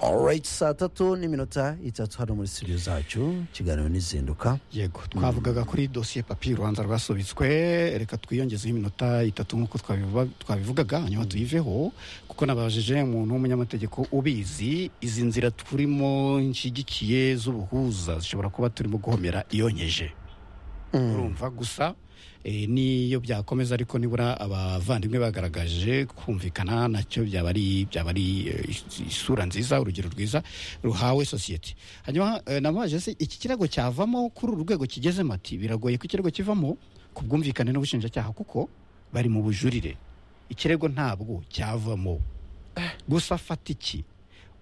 alright saa tatu n'iminota itatu hano muri studio zacu ikiganiro n'izinduka yego twavugaga kuri dosiye papi urubanza rwasubitswe reka twiyongezeho iminota itatu nk'uko twabivuga- twabivugaga hanyuma tuyiveho kuko nabajije umuntu w'umunyamategeko ubizi izi nzira turimo nshyigikiye z'ubuhuza zishobora kuba turimo guhomera iyonyeje urumva gusa eh, niyo byakomeza ariko nibura abavandimwe bagaragaje kumvikana nacyo byaba ari byaba ari eh, is- isura nziza urugero rwiza ruhawe sosiyete hanyuma eh, nabaje se iki kirego cyavamo kuri uru rwego kigezemo ati biragoye ko ikirego kivamo ku bwumvikane n'ubushinjacyaha kuko bari mu bujurire ikirego ntabwo cyavamo gusa fata iki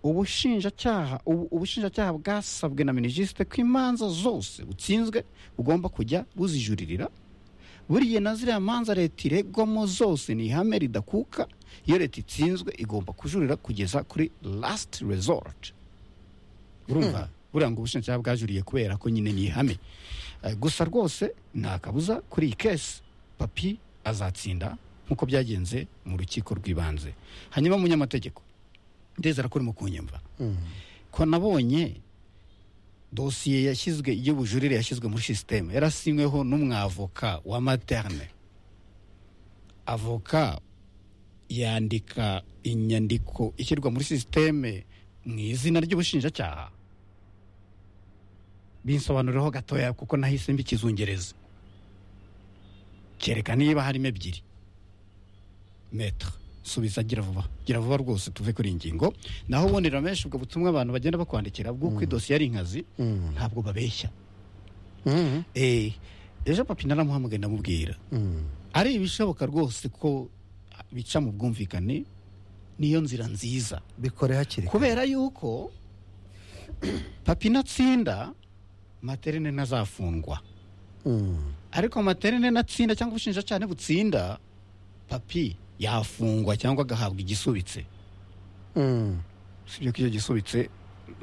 ubushinjacyaha ubu- ubushinjacyaha bwasabwe na minijisite ko imanza zose butsinzwe bugomba kujya buzijuririra buriya na ziriya manza leta iregwamo zose ni ihame ridakuka iyo leta itsinzwe igomba kujurira kugeza kuri lasiti rezorati urumva buriya ngo ubushinjacyaha bwajuriye kubera ko nyine ni ihame Eh, gusa rwose nta kabuza kuri iyi kesi papi azatsinda nk'uko byagenze mu rukiko rw'ibanze hanyuma umunyamategeko ndizera ko urimo kunyumva ko nabonye dosiye yashyizwe y'ubujurire yashyizwe muri sisiteme yarasinyweho n'umwavoka wa materne avoka yandika inyandiko ishyirwa muri sisiteme mu izina ry'ubushinjacyaha binsobanurireho gatoya kuko nahise mbikizungereza kereka niba harimo ebyiri metre subiza gira vuba gira vuba rwose tuve kuri iyi ngingo naho ubonera menshi ubwo butumwa abantu bagenda bakwandikira bw'uko idosiye ari inkazi ntabwo babeshya Eh, ejo papi naramuhamagaye ndamubwira ari ibishoboka rwose ko bica mu bwumvikane niyo nzira nziza bikore hakiri kare kubera yuko papi natsinda materine ntazafungwa Mm. ariko materine natsinda cyangwa ubushinjacyaha butsinda papi yafungwa cyangwa agahabwa igisubitse Mm. usibye ko iyo gisubitse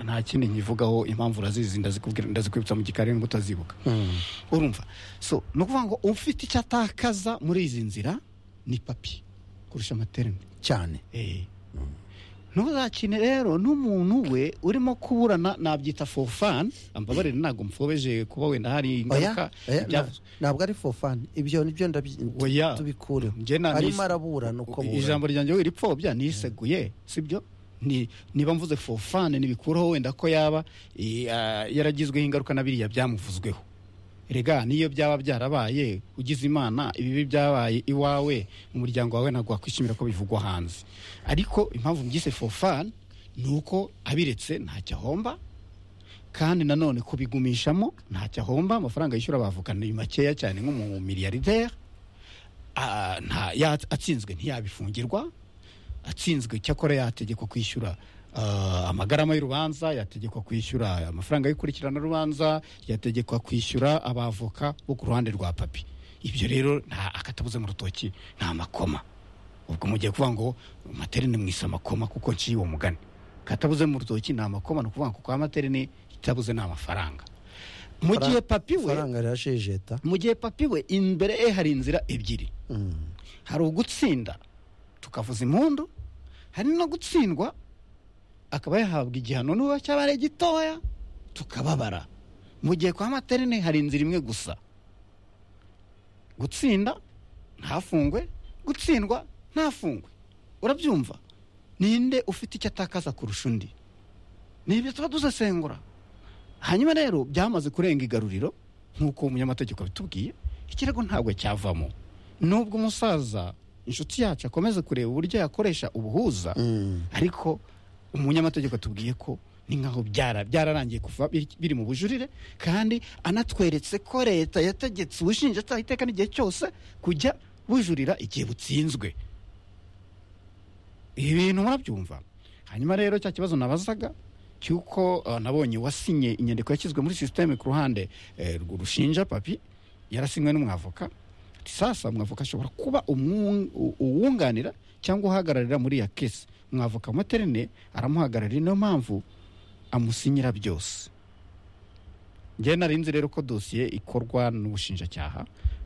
nta kindi nkivugaho impamvu urazizi ndazikubwira ndazikwibutsa mu gikari n'ubwo utazibuka Mm. urumva so ni ukuvuga ngo ufite icyo atakaza muri izi nzira ni papi kurusha materine cyane Eh. ntuzakine rero n'umuntu we urimo kuburana nabyita for fun ambabarire ntabwo mfobeje kuba wenda hari oya ingaruka oya, na- ibyavuzwe. ntabwo ari fofani ibyo nibyo Oya. ndabyi- tubikure Njye na- arimo nise- arabura ni uko burana ijambo ryanjye we ripfobya niseguye sibyo Ni- niba mvuze for fun ntibikuraho wenda ko yaba eh, ah, yaragizweho ingaruka na biriya byamuvuzweho rega niyo byaba byarabaye ugize imana ibibi byabaye iwawe umuryango wawe ntabwo wakwishimira ko bivugwa hanze ariko impamvu mbyise for fun ni uko abiretse ntacyo ahomba kandi nanone kubigumishamo ntacyo ahomba amafaranga yishyura abavukana ni makeya cyane nk'umumiliyarderi Ah, nta ya- atsinzwe ntiyabifungirwa atsinzwe cyakora yategekwa kwishyura ah, amagarama y'urubanza yategekwa kwishyura amafaranga y'ukurikiranarubanza yategekwa kwishyura abavoka bo ku ruhande rwa papi ibyo rero nta akatabuze mu rutoki nta makoma ubwo mugiye kuvuga ngo materine mwise amakoma kuko nciye uwo mugani katabuze mu rutoki nta makoma ni ukuvuga ngo kwa materine itabuze ni amafaranga mu gihe papi we faranga rirashejeta mu gihe papi we imbere ye hari inzira ebyiri hari ugutsinda tukavuza impundu hari no gutsindwa akaba yahabwa igihano n'uba cyaba ari gitoya tukababara mu gihe kwa materine hari inzira imwe gusa gutsinda ntafungwe gutsindwa ntafungwe urabyumva ninde ufite icyo atakaza kurusha undi ni ibyo tuba dusesengura hanyuma rero byamaze kurenga igaruriro nk'uko umunyamategeko abitubwiye ikirego ntabwo cyavamo nubwo umusaza inshuti yacu akomeza kureba uburyo yakoresha ubuhuza ariko umunyamategeko atubwiye ko ni nk'aho byara- byararangiye kuva biri biri mu bujurire kandi anatweretse ko leta yategetse ubushinjacyaha iteka n'igihe cyose kujya bujurira igihe butsinzwe ibi bintu murabyumva hanyuma rero cya kibazo nabazaga cy'uko eh, nabonye uwasinye inyandiko yashyizwe muri sisiteme ku ruhande eh, rw- rushinja papi yarasinywe n'umwavoka ati sasa umwavoka ashobora kuba umwung- u- uwunganira cyangwa uhagararira muri iya kesi umwavoka wa materine aramuhagararira niyo mpamvu amusinyira byose njye narinzi rero ko dosiye ikorwa n'ubushinjacyaha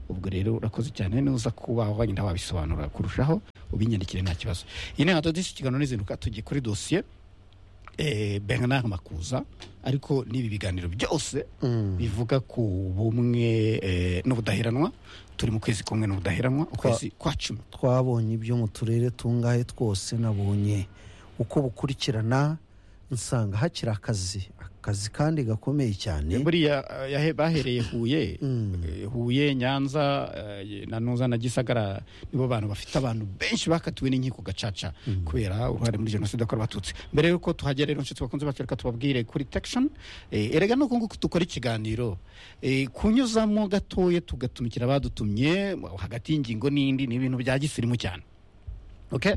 ubwo rero urakoze cyane nuza kuba wagenda wabisobanura kurushaho ubinyandikire nta kibazo iyi ni hadodisi ikiganiro n'izinduka tugiye kuri dosiye eh, bernard makuza ariko n'ibi biganiro byose bivuga ku bumwe eh, n'ubudaheranwa turi mu kwezi kumwe n'ubudaheranwa ukwezi kwa cumi twabonye ibyo mu turere tungahe twose nabonye uko bukurikirana nsanga hakiri akazi akazi kandi gakomeye cyane buriya eh, yahe- bahereye huye eh, huye nyanza eh, nanuza na gisagara nibo bantu bafite abantu benshi bakatiwe n'inkiko gacaca kubera uruhare muri jenoside yakorewe abatutsi mbere y'uko tuhagera rero nshuti bakunze bacu reka tubabwire kuri tekishoni erega nuko nguko dukora ikiganiro eh, kunyuzamo gatoya tugatumikira abadutumye hagati y'ingingo n'indi ni ibintu bya gisirimu cyane okay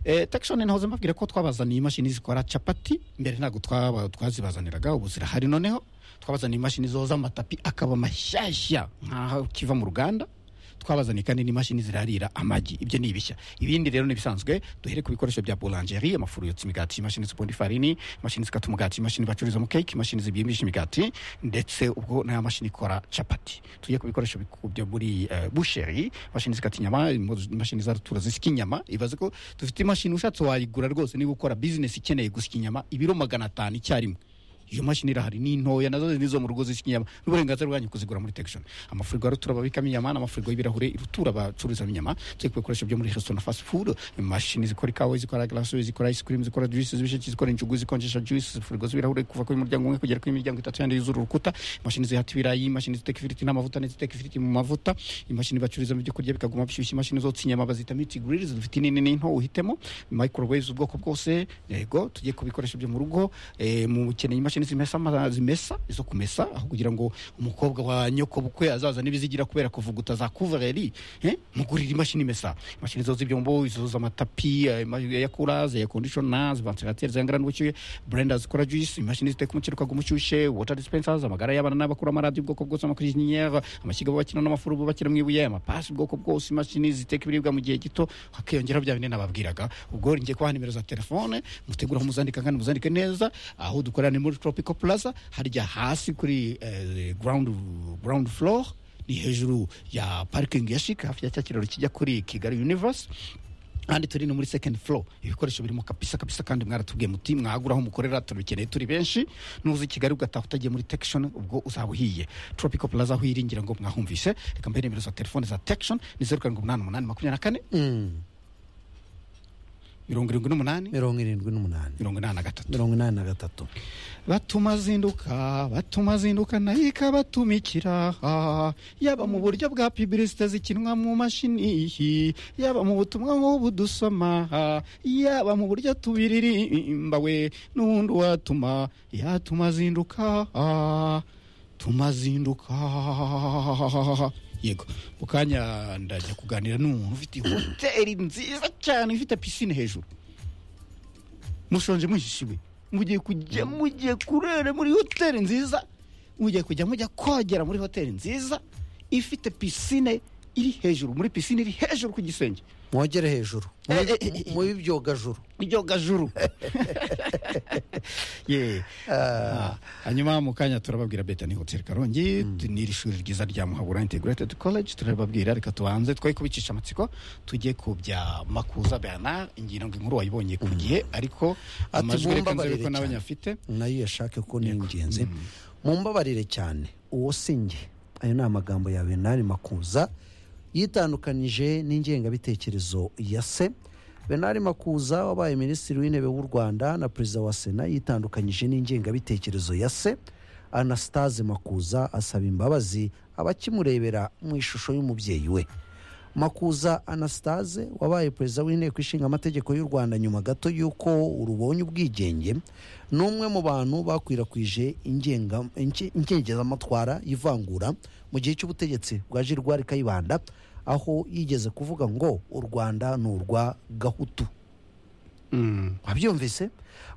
eh, tekishoni nahoze mbabwira ko twabazaniye imashini zikora capati mbere ntabwo twaba- twazibazaniraga ubu zirahari noneho twabazaniye imashini zoza amatapi akaba mashyashya nkaho kiva mu ruganda twabazaniye kandi n'imashini zirarira amagi ibyo ni ibishya ibindi rero ni ibisanzwe duhere ku bikoresho bya boulangeri amafuru yotsa imigati imashini zipunda ifarini imashini zikata umugati imashini bacururizamo keke imashini zibyimbisha imigati ndetse ubwo n'aya mashini ikora capati tujye ku bikoresho biku- byo muri eh, busheri imashini zikata inyama imo- imashini za rutura zisika inyama ibaze ko dufite imashini ushatse wayigura rwose niba ukora bizinesi ikeneye gusika inyama ibiro magana atanu icyarimwe iyo mashini irahari ni ntoya nazo nizo mu rugo zisya inyama n'uburenganzira bwanyu kuzigura muri tekishoni amafurigo ya rutura babikamo inyama n'amafurigo y'ibirahure rutura bacururizamo inyama turi ku bikoresho byo muri resitora na fast food imashini zikora ikawa zikora glace zikora ice cream zikora juice z'ibisheke zikora injugu zikonjesha juice furigo z'ibirahure kuva kuri muryango umwe kugera kuri miryango itatu yandi yuzura urukuta imashini zihata ibirayi imashini ziteka ifiriti n'amavuta n'iziteka ifiriti mu mavuta imashini bacururizamo ibyo kurya bikaguma bishyushye imashini zotsa inyama bazita miti grills dufite inini n'into uhitemo microwaves ubwoko bwose yego tujye ku bikoresho byo mu rugo eh, mu ukeneye imashini zimesa ama- zimesa izo kumesa aho kugira ngo umukobwa wa nyoko bukwe azaza n'ibizigira kubera kuvuguta za kuvareri eh, mugurira imashini imesa imashini zoza ibyombo izo z'amatapi eh, ima- yakuraze ya kondishona vantilateri zihangana n'ubushyuhe brenda zikora juice imashini ziteka umuceri ukaguma ushyushye water dispensers amagara y'abana n'abakuru amaradiyo ubwoko bwose amakurinyera amashyiga bakina n'amafuru bakina mu ibuye amapasi ubwoko bwose imashini ziteka ibiribwa mu gihe gito hakiyongeraho bya bine nababwiraga ubwo ngiye kubaha nimero za telefone mutegura muzandika kandi muzandike neza aho dukorera ni muri tropical plaza harya hasi kuri eh, ground, ground floor ni hejuru ya parking ya shik hafi ya cya kiraro kijya kuri kigali universe kandi turi no muri second floor ibikoresho birimo kabisa kabisa kandi mwaratubwiye muti mwagura aho mukorera turabikeneye turi benshi nuza i kigali ugataha utagiye muri tekishoni ubwo uzaba uhiye tropical plaza aho iringira ngo mwahumvise reka mbere nimero za telefone za tekishoni ni zeru karindwi umunani umunani makumyabiri na kane Mm. mirongo irindwi n'umunani mirongo irindwi n'umunani mirongo inani na gatatu mirongo inani na gatatu batuma azinduka batuma azinduka nayo ikabatumikira ah, yaba mu buryo bwa pibilisite zikinwa mu mashini ihi, yaba mu butumwa nk'ubu dusoma ah, yaba mu buryo tubiririmba we n'ubundi watuma yatuma azinduka ah, tumazinduka yego mu kanya ndajya kuganira n'umuntu ufite hoteli nziza cyane ifite pisine hejuru mushonje muhishiwe mugiye kujya mugiye kurera muri hoteli nziza mugiye kujya mujya kogera muri hoteli nziza ifite pisine iri hejuru muri pisine iri hejuru ku gisenge mwogere hejuru Eh, eh, eh, eh. mubi byogajuru iryogajuru ye Ah, hanyuma mu kanya turababwira betani hoteli karongi n'iri shuri ryiza rya muhabura integrated college turababwira reka tubanze twe kubicisha amatsiko tujye ku bya makuza bernard ingira ngo inkuru wayibonye ku gihe ariko Ati, amajwi reka nzebe mumbabarire ko nawe cyane. nyafite nayo yashake ko ni ingenzi mumbabarire cyane uwo si njye ayo ni amagambo ya benari makuza yitandukanije n'ingengabitekerezo ya se benari makuza wabaye minisitiri w'intebe w'u rwanda na perezida wa sena yitandukanyije n'ingengabitekerezo ya se anastase makuza asaba imbabazi abakimurebera mu ishusho y'umubyeyi we makuza anastase wabaye perezida w'inteko ishinga amategeko y'u rwanda nyuma gato y'uko urubonye ubwigenge ni umwe mu bantu bakwirakwije ingenga- inke- inkengezamatwara y'ivangura mu gihe cy'ubutegetsi bwa jirwari kayibanda aho yigeze kuvuga ngo u rwanda ni urwa gahutu Mm. wabyumvise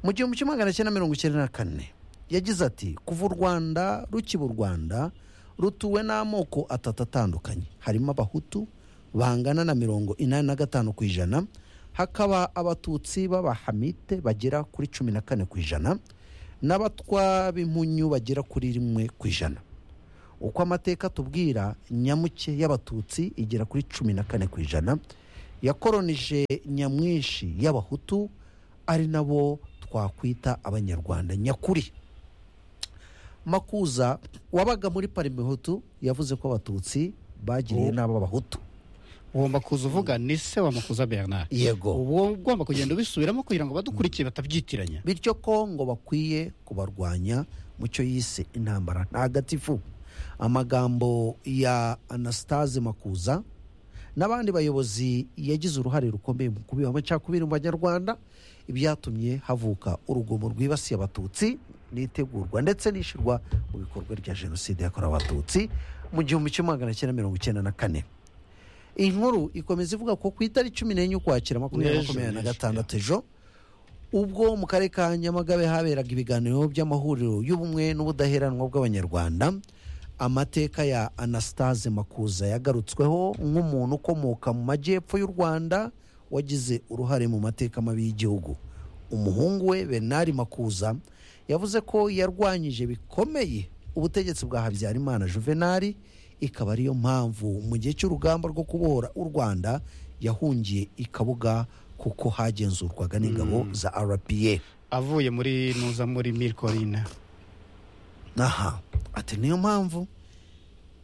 mu gihumbi kimwe magana cyenda mirongo icyenda na kane yagize ati kuva u rwanda rukiba u rwanda rutuwe n'amoko atatu atandukanye harimo abahutu bangana na mirongo inani na gatanu ku ijana hakaba abatutsi b'abahamite bagera kuri cumi na kane ku ijana n'abatwa b'impunyu bagera kuri rimwe ku ijana uko amateka tubwira nyamuke y'abatutsi igera kuri cumi na kane ku ijana yakoronije nyamwinshi y'abahutu ari nabo twakwita abanyarwanda nyakuri makuza wabaga muri parimehutu yavuze ko abatutsi bagiriye Oh. n'abo abahutu ugomba kuza uvuga ni se wa makuza bernard yego uba ugomba kugenda ubisubiramo kugira ngo badukurikiye batabyitiranya bityo kongo bakwiye kubarwanya mu cyo yise intambara ntagatifu amagambo ya anastase makuza n'abandi bayobozi yagize uruhare rukomeye mu kubiba amacakubiri mu banyarwanda ibyatumye havuka urugomo rwibasiye abatutsi n'itegurwa ndetse n'ishyirwa mu bikorwa rya jenoside yakorewe abatutsi mu gihumbi kimwe magana cyenda mirongo icyenda na kane iyi nkuru ikomeza ivuga ko ku itariki cumi n'enye ukwakira makumyabiri na N'ejo, makumyabiri na n'ejo, gatandatu ejo ubwo mu karere ka nyamagabe haberaga ibiganiro by'amahuriro y'ubumwe n'ubudaheranwa bw'abanyarwanda amateka ya anastase makuza yagarutsweho nk'umuntu ukomoka mu majyepfo y'u rwanda wagize uruhare mu mateka mabi y'igihugu umuhungu we benari makuza yavuze ko yarwanyije bikomeye ubutegetsi bwa habyarimana juvenali ikaba ariyo mpamvu mu gihe cy'urugamba rwo kubohora u rwanda yahungiye i kabuga kuko hagenzurwaga n'ingabo za rpa avuye muri nuza muri milkorina aha ati niyo mpamvu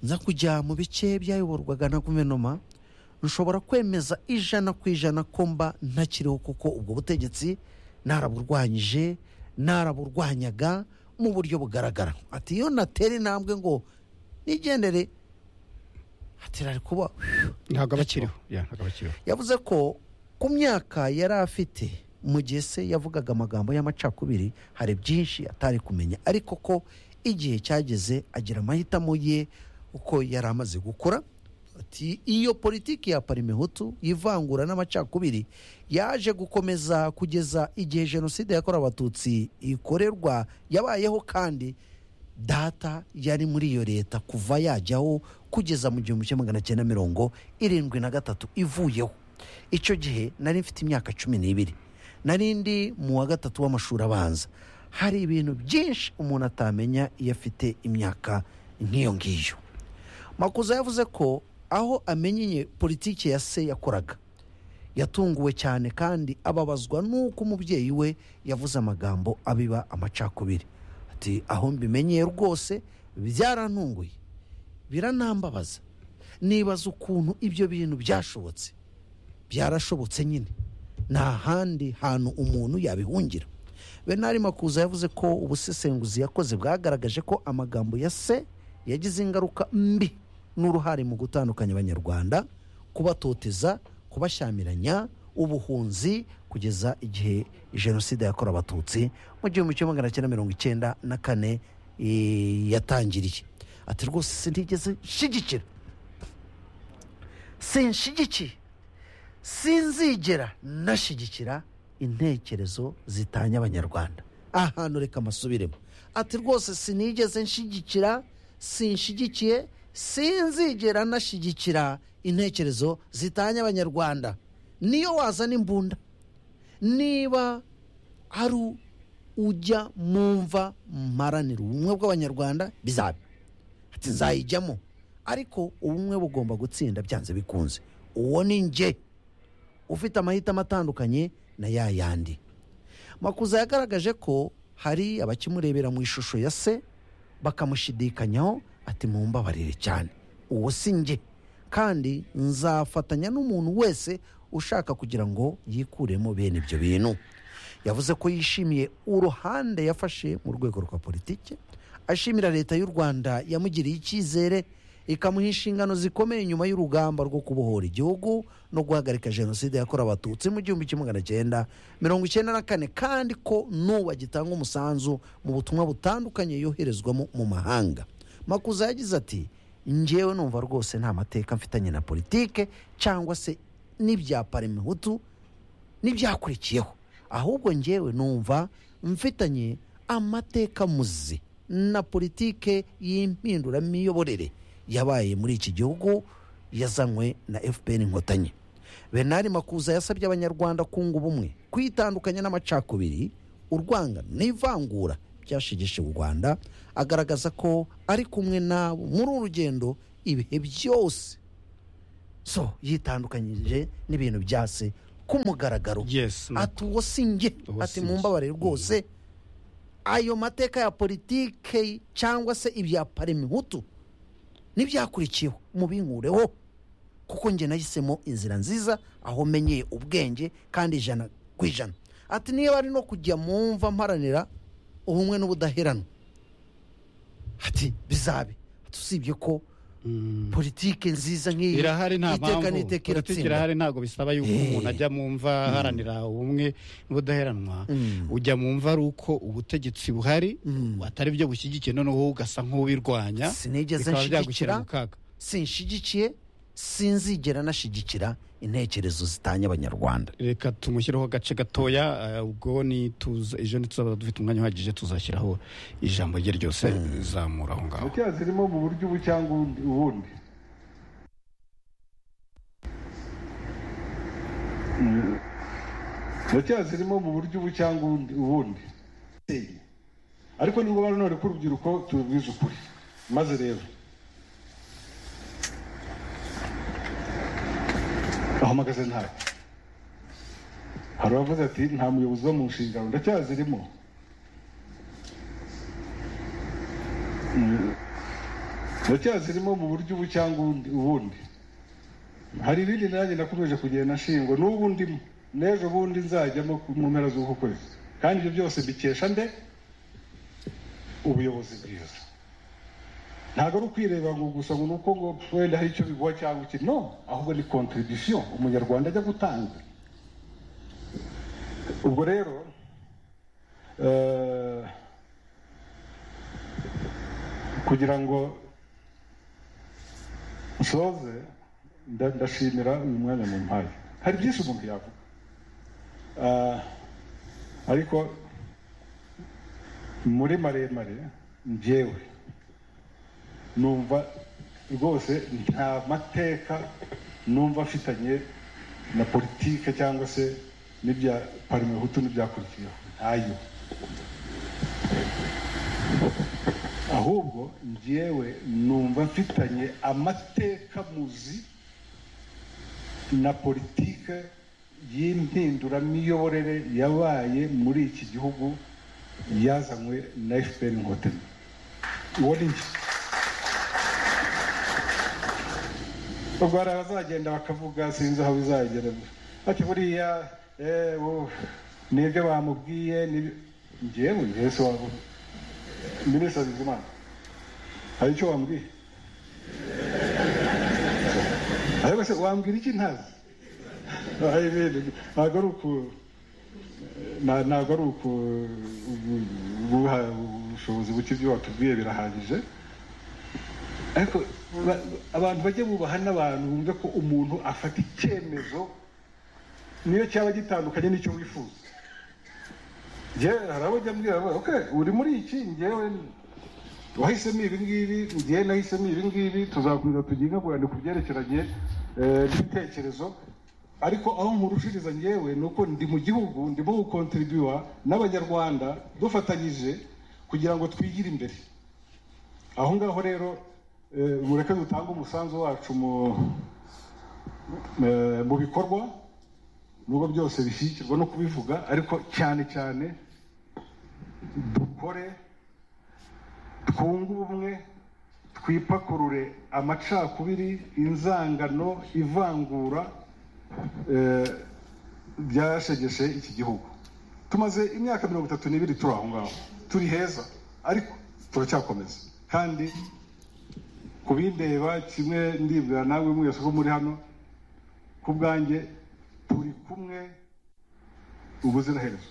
nza kujya mu bice byayoborwaga na guverinoma rushobora kwemeza ijana ku ijana ko mba ntakiriho kuko ubwo butegetsi naraburwanyije naraburwanyaga mu buryo bugaragara ati iyo natera intambwe ngo nigendere ati rari kuba ntabwo abakiriho Ya, ntabwo abakiriho yavuze ko ku myaka yari afite mu gihe se yavugaga amagambo y'amacakubiri hari byinshi atari kumenya ariko ko igihe cyageze agira amahitamo ye uko yari amaze gukora ati iyo politiki ya parimehutu y'ivangura n'amacakubiri yaje gukomeza kugeza igihe jenoside yakorewe abatutsi ikorerwa yabayeho kandi data yari muri iyo leta kuva yajyaho kugeza mu gihumbi kimwe magana cyenda mirongo irindwi na gatatu ivuyeho icyo gihe nari mfite imyaka cumi n'ibiri nari ndi mu wa gatatu w'amashuri abanza hari ibintu byinshi umuntu atamenya iyo afite imyaka nk'iyo ngiyo makuza yavuze ko aho amenyeye politiki ya se yakoraga yatunguwe cyane kandi ababazwa n'uko umubyeyi we yavuze amagambo abiba amacakubiri ati aho mbimenyeye rwose byarantunguye biranambabaza nibaza ukuntu ibyo bintu byashobotse byarashobotse nyine nta handi hantu umuntu yabihungira benari makuza yavuze ko ubusesenguzi yakoze bwagaragaje ko amagambo ya se yagize ingaruka mbi n'uruhare mu gutandukanya abanyarwanda kubatoteza kubashyamiranya ubuhunzi kugeza igihe jenoside yakorewe abatutsi mu gihumbi kimwe magana cyenda mirongo icyenda na kane eh, yatangiriye ati rwose sinigeze nshyigikira sinshigikiye sinzigera nashyigikira intekerezo zitanya abanyarwanda ahantu reka amasubiremo ati rwose sinigeze nshyigikira sinshigikiye sinzigera nashyigikira intekerezo zitanya abanyarwanda niyo wazana imbunda niba ari ujya mu mva mparanira ubumwe bw'abanyarwanda bizaba ati nzayijyamo ariko ubumwe bugomba gutsinda byanze bikunze uwo ni njye ufite amahitamo atandukanye na ya yandi makuza yagaragaje ko hari abakimurebera mu ishusho ya se bakamushidikanyaho ati mumbabarire cyane uwo si njye kandi nzafatanya n'umuntu wese ushaka kugira ngo yikuremo bene ibyo bintu yavuze ko yishimiye uruhande yafashe mu rwego rwa politiki ashimira leta y'u rwanda yamugiriye icyizere ikamuha inshingano zikomeye nyuma y'urugamba rwo kubohora igihugu no guhagarika jenoside yakorewe abatutsi mu gihumbi kimwe magana cyenda mirongo icyenda na kane kandi ko n'ubu agitanga umusanzu mu butumwa butandukanye yoherezwamo mu mahanga makuza yagize ati njyewe numva rwose nta mateka mfitanye na politike cyangwa se n'ibya parimehutu n'ibyakurikiyeho ahubwo njyewe numva mfitanye amateka muzi na politike y'impinduramiyoborere yabaye muri iki gihugu yazanywe na fpr inkotanyi benari makuza yasabye abanyarwanda kunga ubumwe kwitandukanya n'amacakubiri urwangano n'ivangura byashigishe u rwanda agaragaza ko ari kumwe nabo muri uru rugendo ibihe byose so yitandukanyije n'ibintu bya se k'umugaragaro yes na- ati uwo si njye ati si mu njye. mbabare rwose ayo mateka ya politike cyangwa se ibya paremihutu n'ibyakurikiyeho mubinkureho kuko njye nahisemo inzira nziza aho menyeye ubwenge kandi ijana ku ijana ati niba ari no kujya mu mva mparanira ubumwe n'ubudaheranwa ati bizabe Ati, usibye ko Mm. politike nziza nk'iyi irahari nta iteka mpamvu n'iteka politiki iratsinda irahari ntabwo bisaba yuko Eh. umuntu ajya mu mva aharanira ubumwe n'ubudaheranwa Mm. ujya mu mva ari uko ubutegetsi buhari Mm. atari byo bushyigikiye noneho ugasa nk'ubirwanya Sinigeze bikaba byagushyira nshyigikira. mu kaga sinshigikiye sinzigera nashyigikira intekerezo zitanya abanyarwanda reka tumushyireho agace gatoya eh, ubwo ni tuza ejo ntituzaba dufite umwanya uhagije tuzashyiraho ijambo rye ryose rizamura aho ngaho Gutera zirimo mu buryo ubu cyangwa ubundi- ubundi gutera zirimo mu buryo ubu cyangwa ubundi- ubundi ariko ni ngombwa none ko urubyiruko tubibwiza ukuri maze rero aho mpagaze ntawe hari uwavuze ati nta muyobozi wo mu nshingano ndacyazirimo ndacyazirimo mu buryo ubu cyangwa ubundi- ubundi hari irindi nanjye nakomeje kugenda nshingwa n'ubu ndimo n'ejo bundi nzajyamo ku- mu mpera z'uku kwezi kandi ibyo byose mbikesha nde ubuyobozi bwiza ntabwo ari ukwireba ngo gusa ngo ni uko ngo wenda hari icyo biguha cyangwa iki no ahubwo ni contribution umunyarwanda ajya gutanga ubwo rero eh, kugira ngo nsoze nda- ndashimira uyu mwanya mu mpaye hari byinshi umuntu yavuga Ah, ariko muri maremare njyewe numva rwose nta mateka numva afitanye na politike cyangwa se n'ibya parmehutu n'ibyakurikiyeho ntayo ahubwo njyewe numva mfitanye amateka muzi na politike y'impinduramiyoborere yabaye muri iki gihugu yazanywe na fpr inkotanyi uwo ni njye ubwo hari abazagenda bakavuga sinzi aho bizagera ati buriya eh, wo- ni ibyo bamubwiye ni- njyewe yesu wavuga minisitiri bizimana hari icyo wambwiye ariko se wambwira iki ntazi Ayi, bene, ntabwo ari uku na- ntabwo ari uku ubu- ubuha- ubushobozi buke ibyo watubwiye birahagije ariko ba- abantu bajye bubaha n'abantu bumve ko umuntu afata icyemezo niyo cyaba gitandukanye n'icyo wifuza njyewe hari abo ujya mbwira ngo, "Okay, uri muri iki njyewe wahisemo ibi ngibi njyewe nahisemo ibi ngibi tuzakomeza tujye inkaburane ku byerekeranye eh, n'ibitekerezo ariko aho nkurushiriza njyewe ni uko ndi mu gihugu ndimo gukontribuwa n'abanyarwanda dufatanyije kugira ngo twigire imbere aho ngaho rero eh, mureke dutange umusanzu wacu mu eh, mu bikorwa nubwo byose bishyigikirwa no kubivuga ariko cyane cyane dukore twunge ubumwe twipakurure amacakubiri inzangano ivangura eh, byashegeshe iki gihugu tumaze imyaka mirongo itatu n'ibiri turi aho ngaho turi heza ariko turacyakomeza kandi kubindeba kimwe ndibwira nawe mwese ko muri hano ku bwanjye turi kumwe ubuziraherezo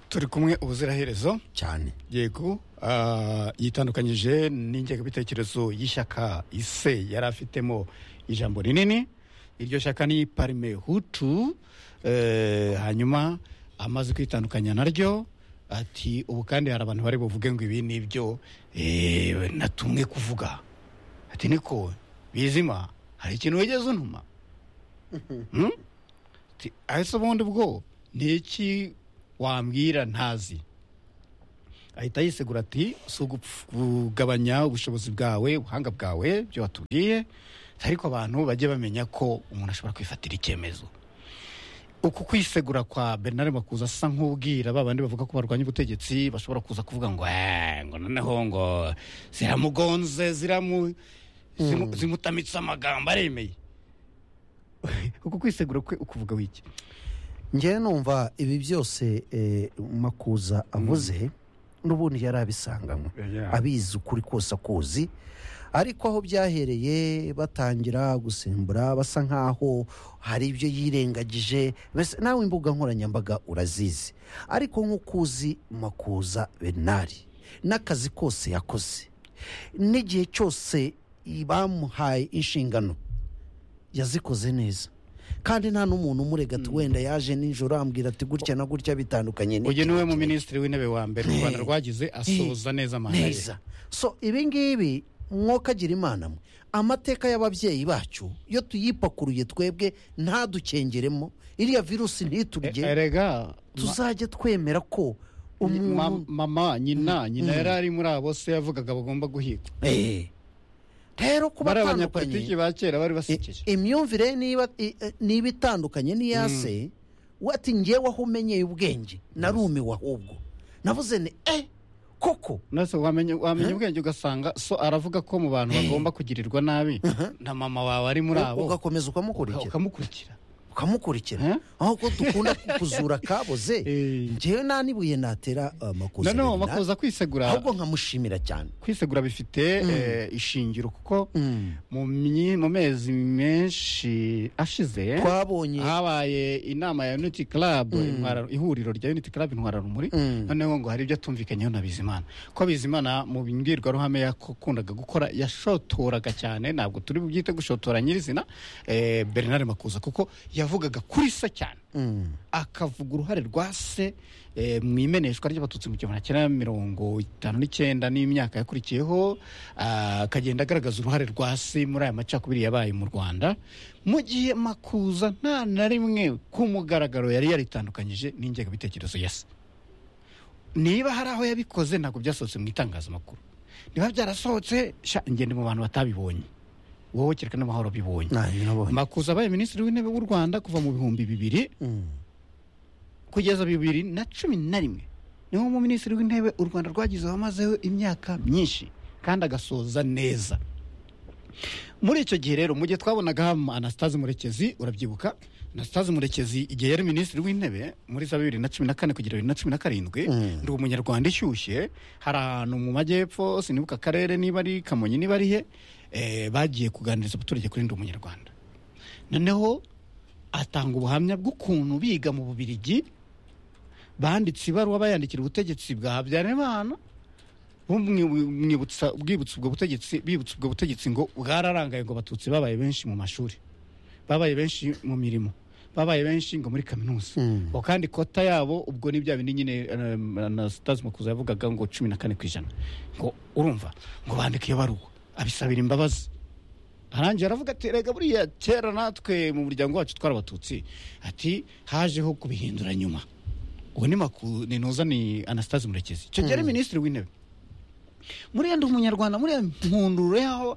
turi kumwe ubuziraherezo cyane yego ah, yitandukanyije n'ingengabitekerezo y'ishyaka ise yari afitemo ijambo rinini iryo shyaka ni parime hutu eh, hanyuma amaze kwitandukanya naryo ati ubu kandi hari abantu bari buvuge ngo ibi ni ibyo eh, natumwe kuvuga ati niko bizima hari ikintu wigeze untuma Hmm? Ati, ese ubundi bwo ni iki wambwira ntazi ahita yisegura ati si kugabanya ubushobozi bwawe ubuhanga bwawe ibyo watubwiye ariko abantu bajye bamenya ko umuntu ashobora kwifatira icyemezo uku kwisegura kwa bernard makuza asa nk'ubwira ba bandi bavuga ko barwanya ubutegetsi bashobora kuza kuvuga ngo "Eh, ngo noneho ngo ziramugonze ziramu zimu- zimutamitse amagambo aremeye uku kwisegura kwe ukuvuga wiki ngewe numva ibi byose eh, makuza avuze n'ubundi yari abisanganywe Yeah. abizi ukuri kose akuzi ariko aho byahereye batangira gusimbura basa nk'aho hari ibyo yirengagije mbese nawe imbuga nkoranyambaga urazizi ariko nk'uko uzi makuza benari n'akazi kose yakoze n'igihe cyose bamuhaye inshingano yazikoze neza kandi nta n'umuntu umurega ati wenda yaje nijoro ambwira ati gutya na gutya bitandukanye n'iki uyu niwe mu n'iki." minisitiri w'intebe wa mbere u rwanda rwagize asoza neza manda ye neza so ibi ngibi mwokagira imana mwe amateka y'ababyeyi bacu iyo tuyipakuruye twebwe ntadukengeremo iriya virusi E- ntiturye erega ma- tuzajye twemera ko ma- umuntu mama nyina nyina yari ari muri abo se yavugaga bagomba guhigwa Eh. rero kuba bari atandukanye abanyapolitiki ba kera bari basekeje imyumvire niba i- eh, niba itandukanye n'iya se we ati ngewe aho umenyeye ubwenge narumiwe ahubwo navuze ni eh koko nase wamenya wamenya ubwenge ugasanga so aravuga ko mu bantu bagomba kugirirwa nabi na mama wawe ari muri abo ugakomeza ukamukurikira ukamukurikira Eh? ukamukurikira aho ko dukunda kuzura akaboze Eh. ngewe nta n'ibuye natera uh, makuza noneho Bernard, makuza kwisegura ahubwo nkamushimira cyane kwisegura bifite eh, ishingiro kuko mu myi- mu mezi menshi ashize twabonye habaye inama ya unity club Intwara- ihuriro rya unity club intwararumuri Mm. noneho ngo hari ibyo atumvikanyeho na bizimana ko bizimana mu mbwirwaruhame yakundaga gukora yashotoraga cyane ntabwo turi bubyite gushotora nyirizina eh, bernard makuza kuko yavugaga kuri se cyane Mm. akavuga uruhare rwa se eh, mu imeneshwa ry'abatutsi mu gihumbi kimwe magana mirongo itanu n'icyenda n'imyaka yakurikiyeho ah, akagenda agaragaza uruhare rwa se muri aya macakubiri yabaye mu rwanda mu gihe makuza nta na rimwe ku mugaragaro yari yaritandukanyije n'ingengabitekerezo ya se niba hari aho yabikoze ntabwo byasohotse mu itangazamakuru niba byarasohotse sha ngende mu bantu batabibonye wowe kereka n'amahoro bibonye nta nabonye makuza abaye minisitiri w'intebe w'u rwanda kuva mu bihumbi bibiri Mm. kugeza bibiri na cumi na rimwe niwo mu minisitiri w'intebe u rwanda rwagize wamazeho imyaka myinshi kandi agasoza neza muri icyo gihe rero mu gihe twabonaga anastase murekezi urabyibuka anastase murekezi igihe yari minisitiri w'intebe muri za bibiri na cumi na kane kugera bibiri na cumi na karindwi Mm. ndi umunyarwanda ishyushye hari ahantu mu majyepfo sinibuka akarere niba ari kamonyi niba ari he eh, bagiye kuganiriza abaturage kuri ndi umunyarwanda noneho atanga ubuhamya bw'ukuntu biga mu bubirigi banditse ibaruwa bayandikira ubutegetsi bwa habyarimana bumwibutsa bwibutsa ubwo butegetsi bibutsa ubwo butegetsi ngo bwararangaye ngo abatutsi babaye benshi mu mashuri babaye benshi mu mirimo babaye benshi ngo muri kaminuza Mm. ngo kandi kota yabo ubwo ni bya bindi nyine um, anastase makuza yavugaga ngo cumi na kane ku ijana ngo urumva ngo bandike iyo baruwa abisabira imbabazi arangiye aravuga ati rega buriya kera natwe mu muryango wacu twari abatutsi ati hajeho kubihindura nyuma ubu ni maku ni noza ni anastase murekezi icyo gihe ari minisitiri w'intebe muriya ndi umunyarwanda muriya mpunduro yaho